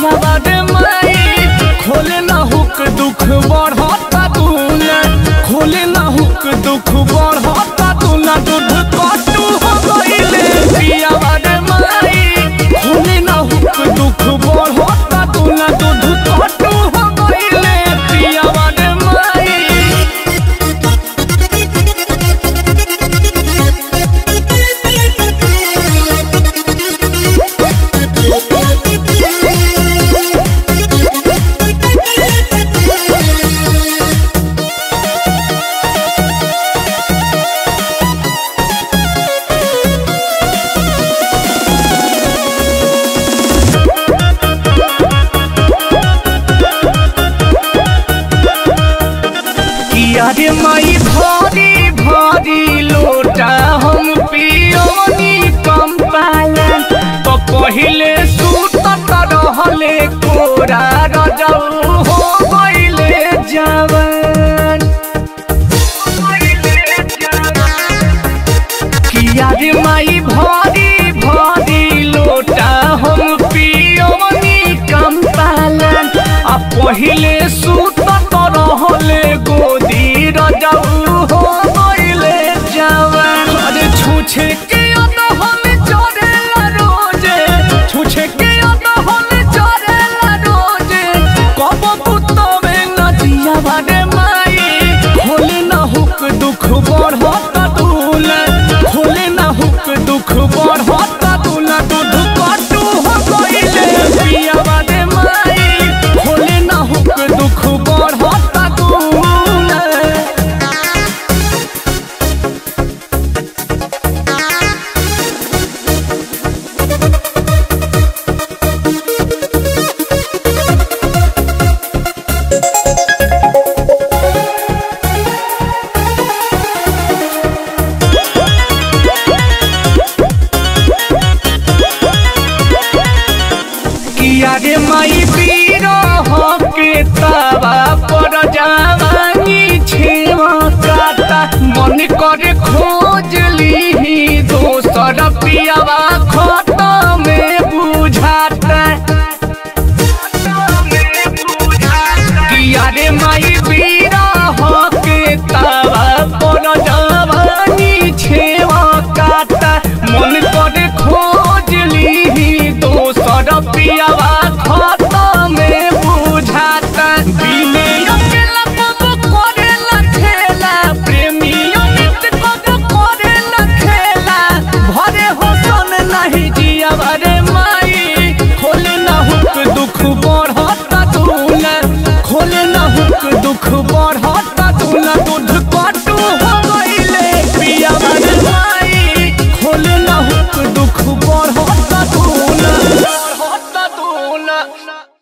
पियावा रे माई खोले ना हुक दुख बढ़ता दूना खोले ना हुक दुख बढ़ता दूना दूध कटू हो गईले पियावा रे माई खोले ना हुक दुख बढ़ता दूना दूध कटू हो गईले पियावा रे माई किया रे माई भरी भरी लोटा हम पियोनी कम पालन तो पहिले सुतत रहले कोरा रजऊ हो गईले जवान किया रे माई भरी भरी लोटा हम पियोनी कम पालन आ पहिले सुतत रहले गोदी रजऊ हो गईले जवान अरे छूछे के अदहन चरेला रोजे छूछे के अदहन चरेला रोजे कब पुतवे नदिया बारे माई खोले ना हुक दुख बढ़ता दूला खोले ना हुक दुख बढ़ता दूला दूध कटू हो गईले पिया बारे माई खोले ना हुक दुख बढ़ता दूला किया रे माई पीरो हो के तवा पर जवानी छेवा काटा मन करे खोज ली दोसर पियावा खाता में बुझाता किया रे माई पीरो हो के तवा पर जवानी छेवा काटा मन करे खोज ली दोसर पियावा खाता में बुझाता बिने अकेला कब करेला खेला प्रेमी अमित कब करेला खेला भरे होसन नहीं जिया रे माई खोले ना हुक दुख बढ़ता दूला खोले ना हुक दुख बढ़ता दूला दूध कटू हो गईले पिया रे माई खोले ना हुक दुख बढ़ता दूला बढ़ता दूला